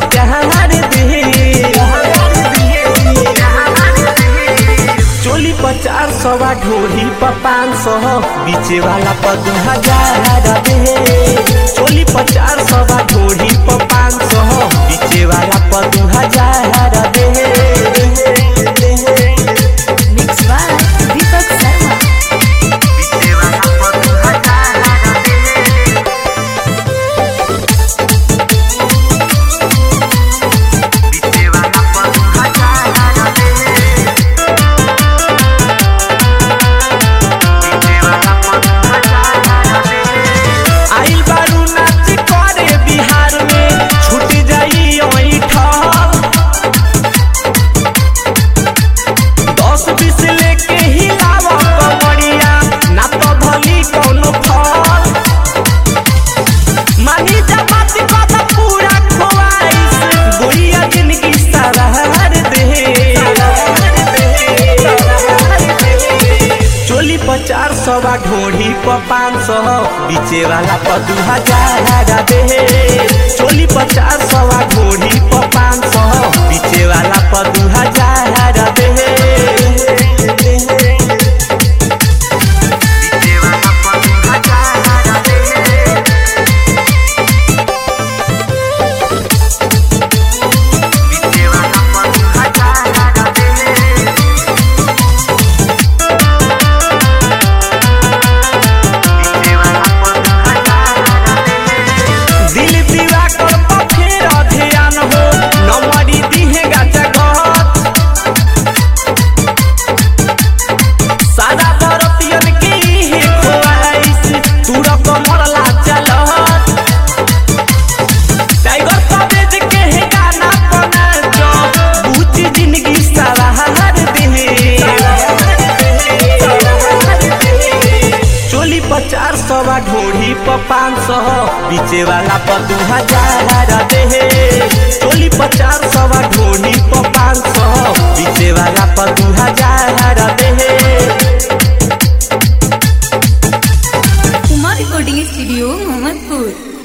प्यार दे चोली पर चार सौ ढोली पर पाँच सौ बीचे वाला पर दू हजार दे चोली पर चार सौ ढोली पर पाँच सौ बीचे वाला पर दू हजार दे Mixed by Deepak Sharma. बीचे वाला पर दू हजार दे बीचे वाला पर दू हजार दे आइल बारू नाच करे बिहार में छूट जाई ओई ठहर दस बीस लेके हिलाव कमरिया ना तो भली कौनो फल मानी जमात कद पूरा खोआइस गोइया जिंदगी सरार दे चोली पर चार सौ ढोढ़ी पर पाँच सौ बीचे वाला पर दू हजार दे चोली पर चार सौ ढोढ़ी पर पाँच सौ बीचे वाला पर दू हजार दे बीचे वाला पर दू हजार दे बीचे वाला पर दू हजार दे दिल दीवा कर फेर ध्यान हो नमरी दिहे गाचा गहत सादा बरतियन के इहे खोआइस तू कमर ला चलत टाइगर कॉलेज के है गाना बना जो बूची जिंदगी सवार दे चोली पर चार सौ ढोढ़ी पर पाँच सौ बीचे वाला पर दू हजार दे चोली पर चार सौ ढोढ़ी पर पाँच सौ बीचे वाला पर दू हजार दे Kumar Recording Studio, Mohammadpur.